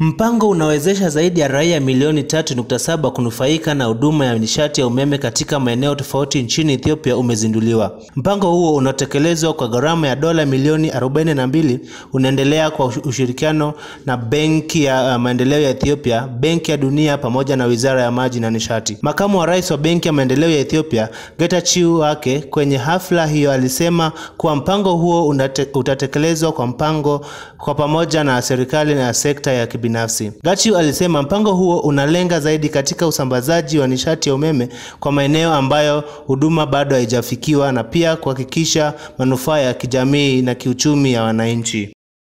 Mpango unawezesha zaidi ya raia milioni 3.7 kunufaika na huduma ya nishati ya umeme katika maeneo tofauti nchini Ethiopia umezinduliwa. Mpango huo unaotekelezwa kwa gharama ya dola milioni 42 unaendelea kwa ushirikiano na Benki ya Maendeleo ya Ethiopia, Benki ya Dunia pamoja na Wizara ya Maji na Nishati. Makamu wa Rais wa Benki ya Maendeleo ya Ethiopia, Getachew Wake, kwenye hafla hiyo alisema kuwa mpango huo unate, utatekelezwa kwa mpango kwa pamoja na serikali na sekta ya kibinafsi. Getachew alisema mpango huo unalenga zaidi katika usambazaji wa nishati ya umeme kwa maeneo ambayo huduma bado haijafikiwa na pia kuhakikisha manufaa ya kijamii na kiuchumi ya wananchi.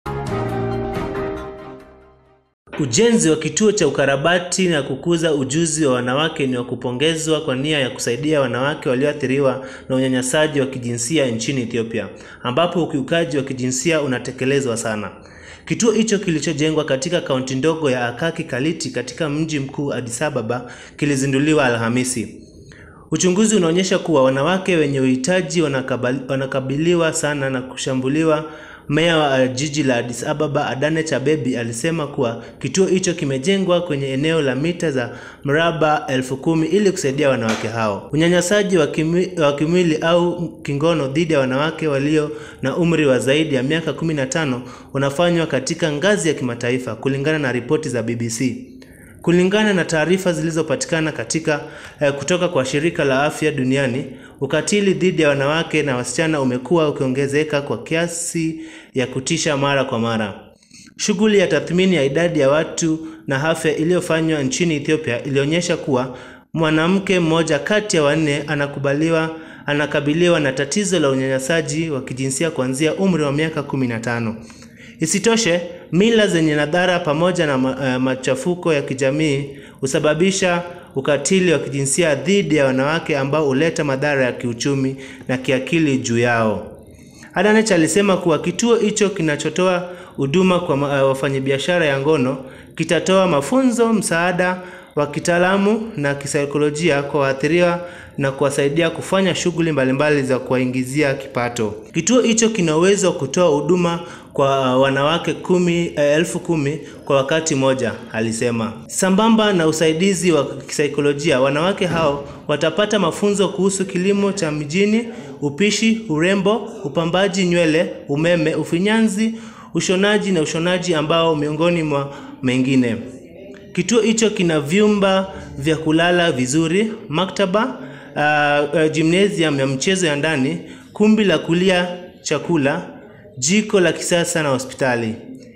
Ujenzi wa kituo cha ukarabati na kukuza ujuzi wa wanawake ni wa kupongezwa kwa nia ya kusaidia wanawake walioathiriwa na unyanyasaji wa kijinsia nchini Ethiopia, ambapo ukiukaji wa kijinsia unatekelezwa sana. Kituo hicho kilichojengwa katika kaunti ndogo ya Akaki Kaliti katika mji mkuu Addis Ababa kilizinduliwa Alhamisi. Uchunguzi unaonyesha kuwa wanawake wenye uhitaji wanakabiliwa sana na kushambuliwa. Meya wa jiji la Addis Ababa Adanet Abebi alisema kuwa kituo hicho kimejengwa kwenye eneo la mita za mraba elfu kumi ili kusaidia wanawake hao. Unyanyasaji wa kimwili au kingono dhidi ya wanawake walio na umri wa zaidi ya miaka 15 unafanywa katika ngazi ya kimataifa kulingana na ripoti za BBC. Kulingana na taarifa zilizopatikana katika eh, kutoka kwa shirika la afya duniani, ukatili dhidi ya wanawake na wasichana umekuwa ukiongezeka kwa kiasi ya kutisha mara kwa mara. Shughuli ya tathmini ya idadi ya watu na afya iliyofanywa nchini Ethiopia ilionyesha kuwa mwanamke mmoja kati ya wanne anakubaliwa anakabiliwa na tatizo la unyanyasaji wa kijinsia kuanzia umri wa miaka 15. Isitoshe, mila zenye nadhara pamoja na uh, machafuko ya kijamii husababisha ukatili wa kijinsia dhidi ya wanawake ambao huleta madhara ya kiuchumi na kiakili juu yao. Adanet alisema kuwa kituo hicho kinachotoa huduma kwa uh, wafanyabiashara ya ngono kitatoa mafunzo, msaada wa kitaalamu na kisaikolojia kwa waathiriwa na kuwasaidia kufanya shughuli mbalimbali za kuwaingizia kipato. Kituo hicho kina uwezo wa kutoa huduma kwa wanawake kumi, elfu kumi kwa wakati mmoja, alisema. Sambamba na usaidizi wa kisaikolojia, wanawake hao watapata mafunzo kuhusu kilimo cha mijini, upishi, urembo, upambaji nywele, umeme, ufinyanzi, ushonaji na ushonaji ambao miongoni mwa mengine. Kituo hicho kina vyumba vya kulala vizuri, maktaba, uh, uh, gymnasium ya mchezo ya ndani, kumbi la kulia chakula, jiko la kisasa na hospitali.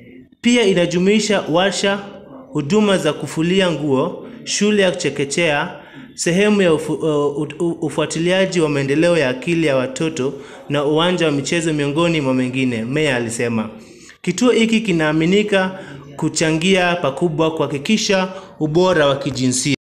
Pia inajumuisha warsha, huduma za kufulia nguo, shule ya chekechea, sehemu ya ufu, uh, ufuatiliaji wa maendeleo ya akili ya watoto na uwanja wa michezo miongoni mwa mengine, meya alisema. Kituo hiki kinaaminika kuchangia pakubwa kuhakikisha ubora wa kijinsia.